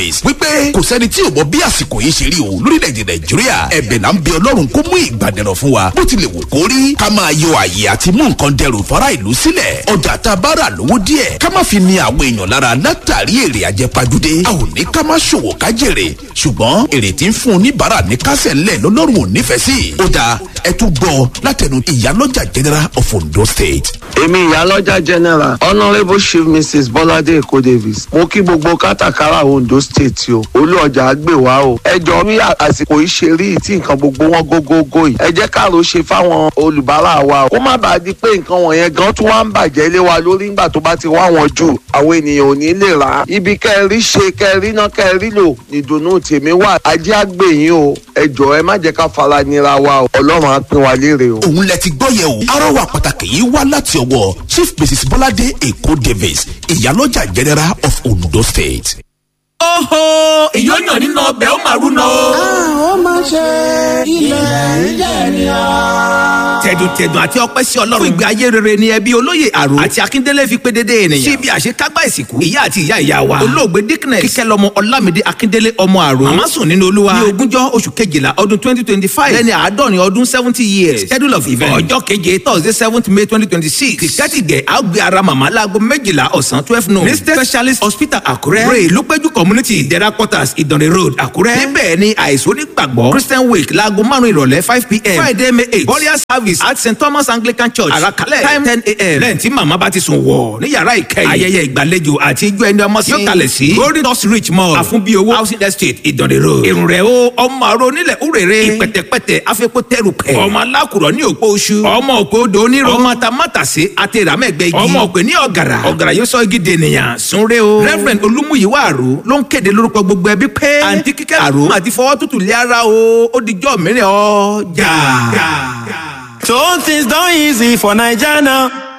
wípé kò sẹ́ni tí ò mọ bí àsìkò yìí ṣe rí o lórílẹ̀‐èdè nàìjíríà ẹ̀bẹ̀ là ń bẹ ọlọ́run kó mú ìgbàdẹ̀rọ̀ fún wa bó tilẹ̀ wù kó rí ká máa yọ àyè àti mú nǹkan dẹrù fara ìlú sílẹ̀ ọjà tá a bá rà lówó díẹ̀ ká má fi ni àwọn èèyàn lára látàrí èrè àjẹpajúdé a ò ní ká má ṣòwò ká jèrè ṣùgbọ́n èrè tí ń fún oníbàárà ní kásẹ̀ ńlẹ̀ lọ́lọ́run ò nífẹ̀ẹ́ sí ó dáa ẹ tún gbọ́ látẹnu ìyálọ́jà general of ondo state. èmi ìyálọ́jà general honourable chief mrs bọ́ládé èkó davis mo kí gbogbo kátàkárà ondo state o olú ọjà àgbè wá o ẹ jọ bí àsìkò yìí ṣe rí tí nǹkan gbogbo wọn gógógó yìí ẹ jẹ́ káàró ṣe fáwọn olùbárà wa o kó má bàa di pé nǹkan wọ̀nyẹn gan tún wá ń bàjẹ́ lé wa lórí nígbà tó bá ti wá wọn jù àwọn ènìyàn ò ní lè rà á ibi kẹrí ṣe kẹrí náà kẹrí lò nìdùnnú tèmi wà ajé àgbè yín o ẹ jọ ẹ má jẹ́ ká fara nira wa o ọlọ́run á pín wa léèrè o. òun lẹ ti gbọ́ yẹ o arọwà pàtàkì yìí wá láti ọwọ́ chief mrs bọ́ládé èkó davis ìyálọ́jà general of ondo state. Oho! Ìyọ́nyàn nínú ọbẹ̀ ó máa rúnà o. ó máa ṣe ilẹ̀ ìjẹ́ ni ọ́. Tẹ̀dùntẹ̀dùn àti ọpẹ́ sí Ọlọ́run. Fún ìgbé ayé rere ni ẹbí olóyè àrò àti Akíndélé fi pé dédé ènìyàn. Síbi àṣekágbá ìsìnkú. Ìyá àti ìyá ìyá wa. Olóògbé Dickness. Kíkẹ́lọ́mọ Ọlámídé Akíndélé ọmọ àrò. Màmá sùn nínú Olúwa. Ní ogúnjọ́ oṣù kejìlá ọdún twenty twenty five. Lẹ́ni àádọ́rin ọdún seventy years. Schedule of event. Ọjọ́ keje Thursday seventh May twenty twenty six. Kìkẹ́tìgẹ̀ á gbé ara màmá láago méjìlá ọ̀sán twelve noon. ní State Specialist Hospital Àkúrẹ́. Ray Lúpẹ́jú Community Ìdẹ̀ra quarters Ìdànrè road Àkúrẹ́. Níbẹ̀ ni àìsàn onígbàgbọ́ Christian wake láago márùn-ún ìrọ̀lẹ́ five pm. Friday May eight. Burial service at St Thomas Anglican Church. Àràkálẹ̀ time ten a.m. Lẹ́yìn tí màmá bá ti sùn wọ̀ ní yàrá ìkẹyìn. Ayẹyẹ ìgbàlejò àti ijó ẹni ọmọ sí. Yóò kalẹ̀ sí Golden Dust Rich Mall. Àfúnbíowó housing estate Ìdànrè road. Èrùn rẹ̀ o ọmọ àrò onílẹ̀ òrèrè. Ìpẹ̀tẹ̀pẹ̀tẹ̀ afẹ́kọ́ tẹ̀rù pẹ̀. Ọmọ alákùrọ̀ ní òpó oṣù. Ọmọ òpó odò onírò. Ọmọ atamátàsé àti ìràmẹ́gbẹ́ igi. Ọmọ òpè ní ọ̀gàrà. Ọ̀gàrà yóò sọ igi dènìyàn. Sunre o. Reverend Olúmúyìwá àrò ló ń kéde lórúkọ gbogbo ẹbí pé. Àǹtí kíkẹ́ àrò àti fọwọ́ tútù lé ara o. Ó dijọ́ mìíràn ọjà. So things done easy for Naija now.